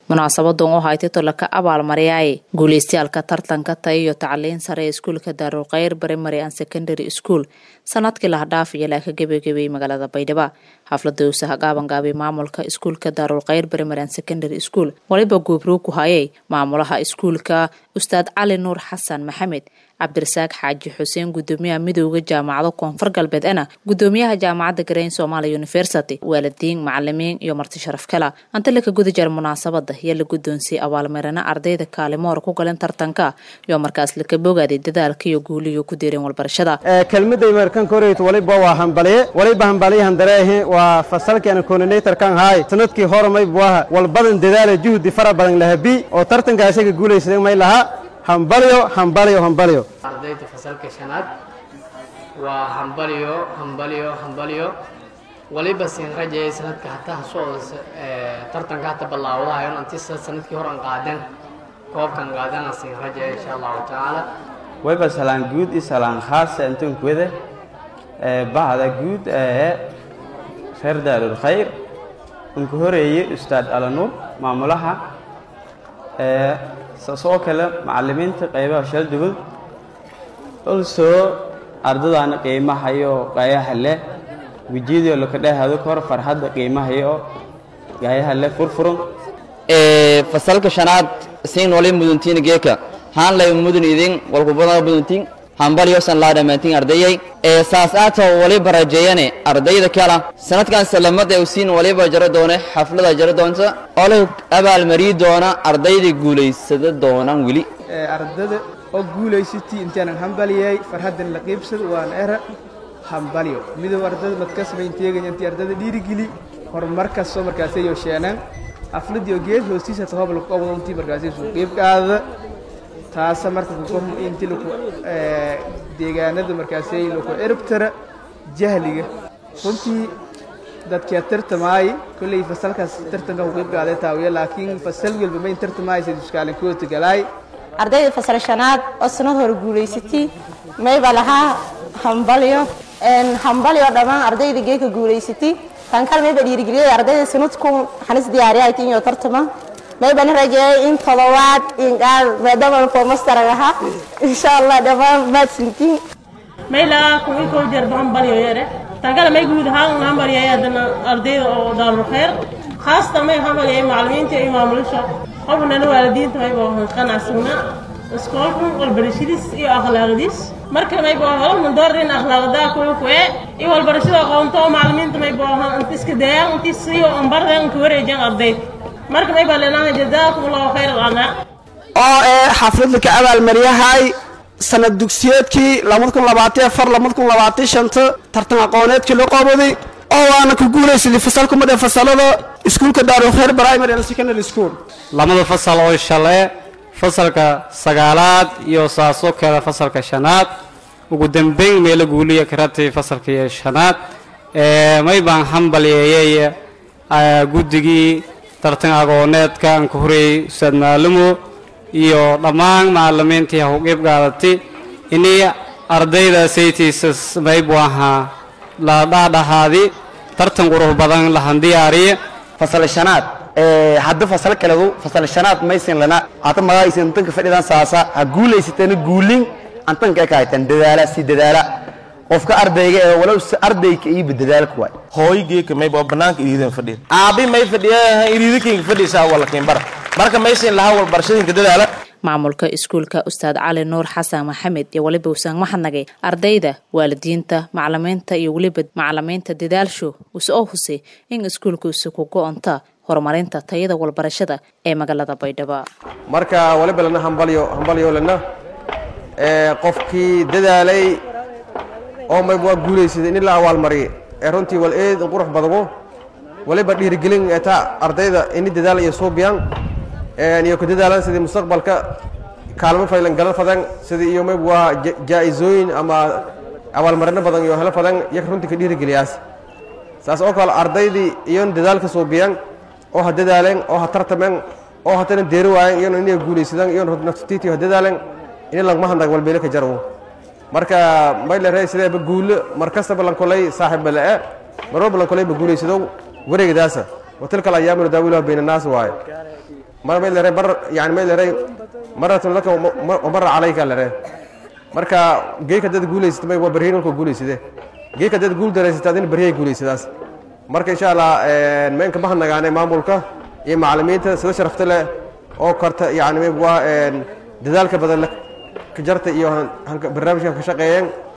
munaasabadan oo haytay tolaka abaalmariyaaye guuleystayaalka tartanka tay iyo tacliin sare ee iskuulka daarulkhayr primary and secondary school sanadkii lahadhaaf iyo laaka gebagabeeyey magaalada baydhabo xaflada uusaha gaabangaabay maamulka iskuulka daarulkhayr primary and secondary school waliba guubroog ku hayay maamulaha iskuulka ustaad cali nuur xasan maxamed cabdirasaaq xaaji xuseen gudoomiyaha midooda jaamacado koonfur galbeed ena gudoomiyaha jaamacadda gareyn somalia university waalidiin macalimiin iyo marti sharaf kala antale ka guda jira munaasabada iyo la guddoonsiyey abaalmarina ardayda kaalimoor ku galeen tartanka iyo markaas laka bogaaday dadaalka iyo guuliyo ku deereen walbarashada kelmaday markan koreyt waliba waa hambaliye waliba hambaliyahan dareehe waa fasalkeena coordinatorkan haay sanadkii hore maybu aha walbadan dadaala juhdi fara badan lahabi oo tartanka isaga guulaysaday may lahaa hambalyo hambalyo hambalyo ardayda fasalka shanaad waa hambalyo hambalyo hambalyo waliba siin rajayay sanadka hataa socda tartanka hata bilaawdahayon anti sanadkii hore aan qaadeen koobkan qaadeen aan siin rajaya insha allahu tacaala wayba salaan guud iyo salaan khaasa intunkwada bahda guud ee reer daarul khayr unka horeeyey ustaad alanuur maamulaha soo kale macalimiinta qaybaha shaldugun olsoo ardadaana qiimahayo gaayaha leh wejiyadii lakadhehado kahor farxadda qiimahayo gaayaha leh furfuran fasalka shanaad siin wali muduntiin geeka haan lay mudun idin walkubada muduntiin hambalyosan laa dhammaantiin ardayay ee saas aato waliba rajeeyane ardayda kala sanadkan salamada usiin waliba jaro doone xaflada jaro doonta oo la abaalmariyi doona ardayda guulaysada doonaan weli ardada oo guulaysatii intaanan hambaliyay farhaddan la qiibsad waan era hambalyo midow ardada madkasbayn teegaya intii ardada dhiirigeli horumar kastoo markaasay yosheenaan xafladii oo geed hoostiisa tahoob lagu qabado intii markaasay suu qiib qaadada taasa marka intii laku deegaanada markaasay laku ciribtara jahliga runtii dadkee tartamaay kolley fasalkaas tartanka ku qiib qaaday taawiya laakiin fasal walba mayn tartamaaysa duskaalin koota galaay ardayda fasal shanaad oo sanad hore guulaysatay mayba lahaa hambalyo hambalyo dhammaan ardayda geeka guulaysatay tan kale mayba dhiirigeliyay ardayda sanadku xanis diyaariya tinyo tartama maybani rajeeyay in todobaad inqaar maadaama foomastaraga ahaa insha allah dhammaan maadsintiin maylaa kuwii koo jeer hambalyo yare tankale may guud ahaan hambalyay haddana ardayda oo daarul khayr khaasatan may hambalyay macalimiinta iyo maamulisha qofnana waalidiinta mayba qanacsana iskoolkan walbarashadiis iyo akhlaaqdiis marka mayba holman doorin akhlaaqdaa kuwa kuwe iyo walbarashada aqoonto oo macalimiinta mayba inta iska dayaan intii siiyo ambardan ka wareejaan ardayd marka mayba leenaha jazaakum allahu khayr alana oo ee xafladda ka abaalmariyahay sanad dugsiyeedkii labada kun labaatan afar labada kun labaatan shanta tartan aqooneedkii loo qoobaday oo waana ku guulaysaday fasalka mid ee fasalada iskuulka daarul khayr primary and secondary school lamada fasal oo shale fasalka sagaalaad iyo saasoo kale fasalka shanaad ugu dambeyn meelo guuliya karatay fasalka iyo shanaad may baan hambalyeeyey guddigii tartan aqooneedka aan ka horeeyey ustaad maalimo iyo dhammaan macalimiintii ha u qiib qaadatay inay ardayda saytiisas maybu ahaa la dhaadhahaadi tartan qurux badan lahan diyaariye fasal shanaad hadda fasal kaledu fasal shanaad maysin lana hata magaayisin tanka fadhidan saasa ha guulaysatana guulin antanka ee kahaytan dadaala si dadaala qofka ardayga ee walow ardayka iiba dadaal ku waay hooygeeka mayba banaanka iriidan fadhiya aabi may fadhiya iriidakinka fadhiisa walakin bara marka maysin lahaa walbarashadinka dadaala maamulka iskuulka ustaad cali nuur xasan maxamed iyo weliba usaan maxadnagay ardayda waalidiinta macalimiinta iyo weliba macalimiinta dadaalsho use oo husay in iskuulkuusi ku go-onta horumarinta tayada walbarashada ee magaalada baydhabo marka waliba lana hambalyo hambalyo lana qofkii dadaalay oo mayb waa guulaysaday in la awaalmariyay ee runtii wal eed qurux badabo waliba dhiirigelin eta ardayda ini dadaal iyo suubiyaan iyo ku dadaalaan sidii mustaqbalka kaalmo faylan galan fadan sidii iyo mayb waa jaa-isooyin ama abaalmarino badan iyo helo fadan iyaga runtii ka dhiirigeliyaas saas oo kale ardaydii iyon dadaalka suubiyaan oo ha dadaaleen oo ha tartameen oo hatana deeri waayeen iyona inay guulaysadaan iyon naftitiiyo ha dadaaleen ini lagma handag walbeele ka jarwo marka maylare sideeba guulo mar kastaba lankolay saaxiibba le-e mar walba lankolay ba guulaysadow wareegdaasa watilka alayaamu nudaawiluha bayna annaas waaye mar may lere mar yani may lere maratun laka wamara calayka lere marka geeka dad guulaysata may waa baryayn walka guulaysade geeka dad guul daraysata adina baryay guulaysadaas marka insha allah meenka mahadnagaane maamulka iyo macalimiinta sida sharafta leh oo karta yani waa dadaalka badan ka jarta iyo barnaamijkan ka shaqeeyeen